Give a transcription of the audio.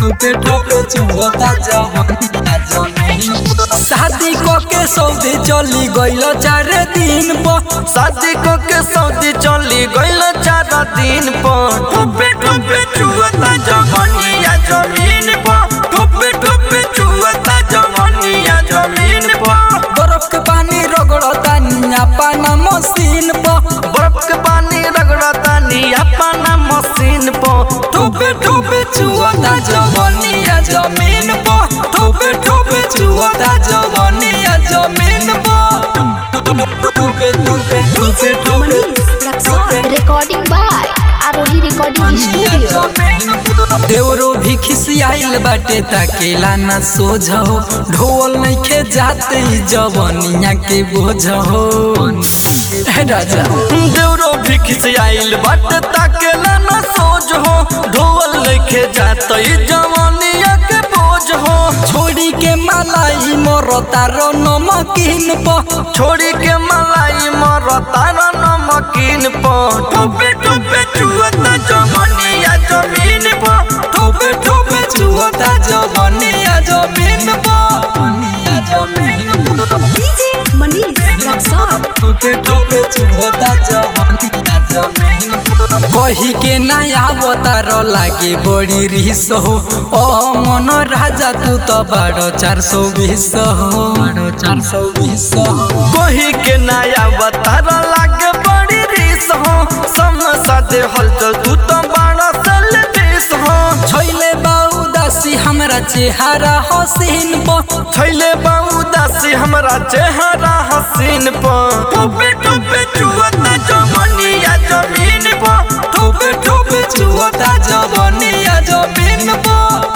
ठोके ठोके चुहता जवनिया जमीन शादी को के सौदे चली गइल चार दिन पर शादी को के सऊदी चली गइल चार दिन पर ठोपे ठोपे चुअता जवनिया जमीन पर ठोपे ठोपे चुअता जवनिया जमीन पर बर्फ के पानी रगड़ता निया पाना मशीन पर बर्फ के पानी रगड़ता नी अपना मशीन पर ठोपे ठोपे चुहता जवनिया जमीन पर ठोपे ठोपे चुहता जवनिया जमीन पर ठोपे ठोपे ठोपे ठोपे Recording by Arohi Recording Studio. देवरो भी खिसियाइल बाटे ताकेला ना सोझ हो ढोल नइखे जाते ही जवनिया के बोझ हो हे राजा देवरो भी खिसियाइल बट ताकेला न सोज हो ढोल लेके जात जवानिया के बोझ हो छोड़ी के मलाई मरता रो नमकीन प छोड़ी के मलाई मरता न नमकीन पर ठोपे ठोपे चुअता जवानिया जमीन पर ठोपे ठोपे चुहता जवनिया जमीन प जमीन DJ Manish Rexon. ठोके ठोके चुहता जवनिया जमीन कही के नया अवतार लागे बड़ी रिस हो ओ मन राजा तू तो बारो चार सौ बीस हो बारो चार सौ बीस हो कोही के नया बतार लागे बड़ी रीस हो समसा दे हलचल तू तो बड़ा सल देश हो छैले बाऊ दासी हमरा चेहरा हसीन प छैले बाऊ दासी हमरा चेहरा हसीन पर ठोपे ठोपे चुअता जवनिया जमीन पर ठोपे ठोपे चुहता जवनिया जमीन प